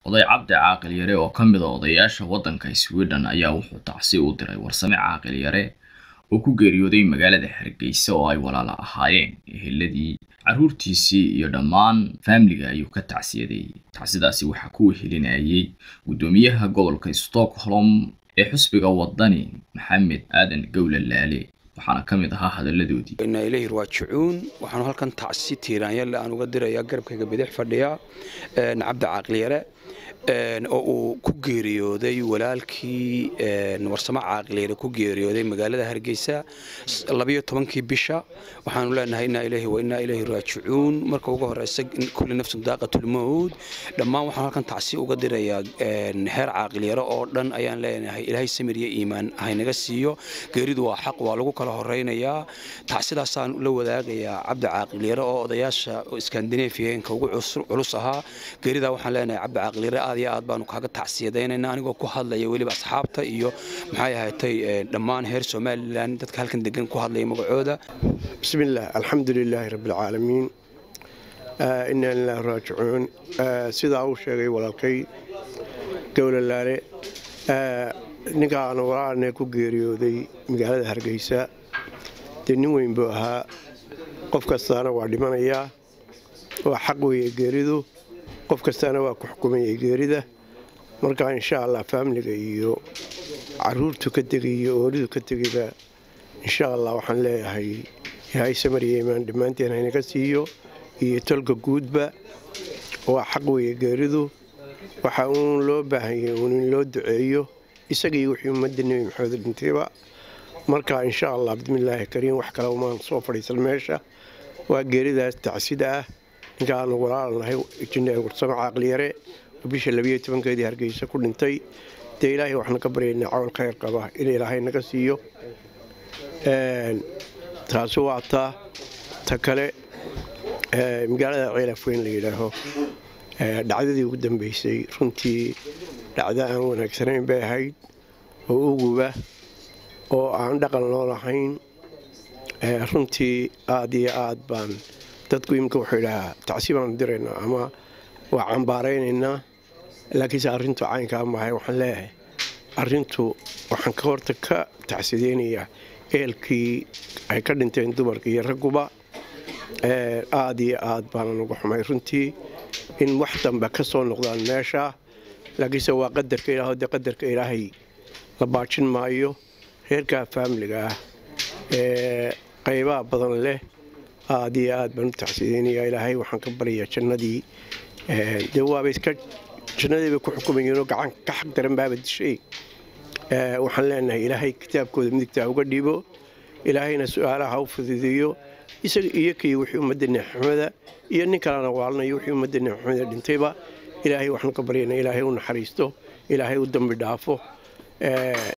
oday cabdi caaqil yare oo ka mid a odayaasha waddanka sweden ayaa wuxuu tacsi u diray warsame caaqil yare oo ku geeriyooday magaalada hargeysa oo ay walaala ahaayeen eheladii carruurtiisii iyo dhammaan faamiliga ayuu ka tacsiyaday tacsidaasi waxaa ku wehelinayay guddoomiyaha gobolka stockholm ee xusbiga waddani maxamed aadan gowla laale waxaana ka mid ahaa hadalladoodii inaa ilaahi raajicuun waxaanu halkan tacsi tiiraanyalle aan uga dirayaa garabkayga bidix fadhiya cabdi caaqliyare oo uu ku geeriyooday walaalkii warsamo caaqliyare ku geeriyooday magaalada hargeysa labayo tobankii bisha waxaanu leenahay inaa ilaahi wa inaa ilaahi raajicuun marka ugu horeysa kulli nafsun daaqatulmawd dhammaan waxaan halkan tacsi uga dirayaa heer caaqliyare oo dhan ayaan leenahay ilaahay samir iyo iimaan haynaga siiyo geeridu waa xaq waa lagu kala horeynayaa tacsidaasaan la wadaagayaa cabdi caaqliyare oo odayaasha skandinefiyeenka ugu culus ahaa geeridaa waxaan leenahay cabdi caaqliyare aad iyo aad baanu kaaga tacsiyadaynayna anigoo ku hadlaya weliba asxaabta iyo maxay ahaatay dhammaan heer somalilan dadka halkan degan ku hadlaya magacooda bismillaah alxamdu lilaahi rabbialcaalamiin inaa lilahi raajicuun sidaa uu sheegay walaalkay gowlalaale ninkaanu walaalne ku geeriyooday magaalada hargeysa dee nin weyn buu ahaa qof kastaana waa dhimanayaa waa xaq weeye geeridu qof kastaana waa ku xukumayay geerida marka insha allah faamiliga iyo caruurtu ka tegay iyo ooridu ka tegayba insha allah waxaan leeyahay ilaahay samariya imaan dhammaanteen haynaga siiyo iyo tolka guudba waa xaq weeye geeridu waxa uun loo baahanyay uun in loo duceeyo isagii wixii ummadda nebi maxamed dhintayba marka insha allah bismillaahi kariim wax kale umaan soo fadhiisan meesha waa geeridaas tacsida ah ninkaanu walaalnahay jineer warsamo caaqliyare oo bisha labiyo tobankeedii hargeysa ku dhintay dee ilaahay waxna ka baryaynaa cawl khayr qaba in ilaahay naga siiyo taasi waa taa ta kale magaalada ceelafweyn la yidhaaho dhacdadii ugu dambeysay runtii dhacdo aan wanaagsanayn bay ahayd oo uguba oo aan dhaqan loo lahayn runtii aad iyo aad baan dadku imika wuxuu idhahaa tacsi baanu diraynaa ama waa cambaaraynaynaa laakiinse arrintu caynkaa maahay waxaan leeyahay arrintu waxaan ka horta ka tacsideynayaa eelkii ay ka dhinteen dumarka iyo ragguba aad iyo aad baana uga xumay runtii in wax dambe ka soo noqdaan meesha laakiinse waa qadarka ilaah dee qadarka ilaahay la baajin maayo reerkaa faamiliga ah ee qaybaha badan leh aad iyo aad baan u tacsideynaya ilaahay waxaan ka baryayaa jannadii dee waaba iska jannadiibay ku xukumayeenoo gacan ka xaq daran baaba dishay waxaan leenahay ilaahay kitaabkooda midigtaa uga dhiibo ilaahayna su-aalaha u fududeeyo isaga iyo kii wixii ummadda neexxumada iyo nin kalena waalnayo wixii ummadda neexxumada dhintayba ilaahay waxaanu ka baryana ilaahay u naxariisto ilaahay u dambi dhaafo